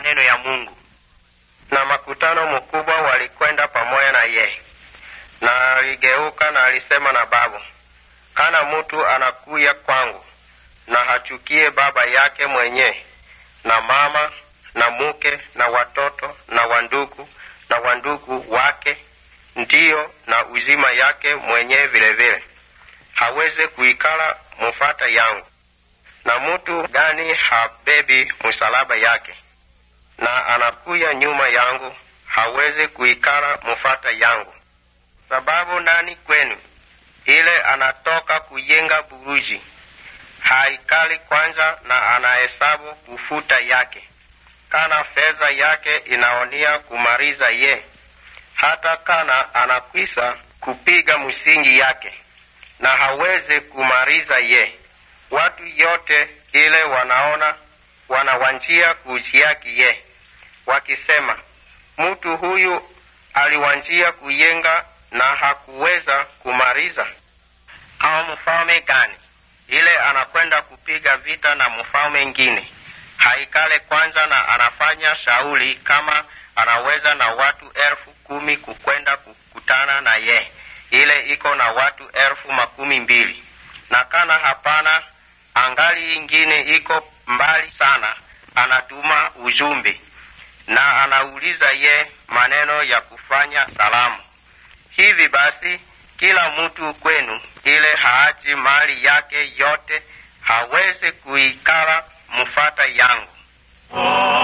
maneno ya Mungu. Na makutano mkubwa walikwenda pamoja na yeye, na aligeuka na alisema na babu, kana mtu anakuya kwangu na hachukie baba yake mwenyewe na mama na muke na watoto na wandugu na wandugu wake, ndiyo na uzima yake mwenyewe vilevile, haweze kuikala mufata yangu. Na mutu gani habebi msalaba yake na anakuya nyuma yangu, haweze kuikala mufata yangu. Sababu nani kwenu ile anatoka kuyenga buruji haikali kwanza na anahesabu kufuta yake, kana fedha yake inaonia kumaliza ye, hata kana anakwisa kupiga msingi yake na haweze kumaliza ye. Watu yote ile wanaona wanawanjia kujiaki ye, wakisema mtu huyu aliwanjia kuyenga na hakuweza kumaliza. Au mfalme gani ile anakwenda kupiga vita na mfalme ngine haikale kwanza na anafanya shauli kama anaweza na watu elfu kumi kukwenda kukutana na ye, ile iko na watu elfu makumi mbili na kana hapana, angali ingine iko mbali sana, anatuma ujumbe na anauliza ye maneno ya kufanya salamu. Hivi basi kila mtu kwenu ile haachi mali yake yote hawezi kuikala mufata yangu.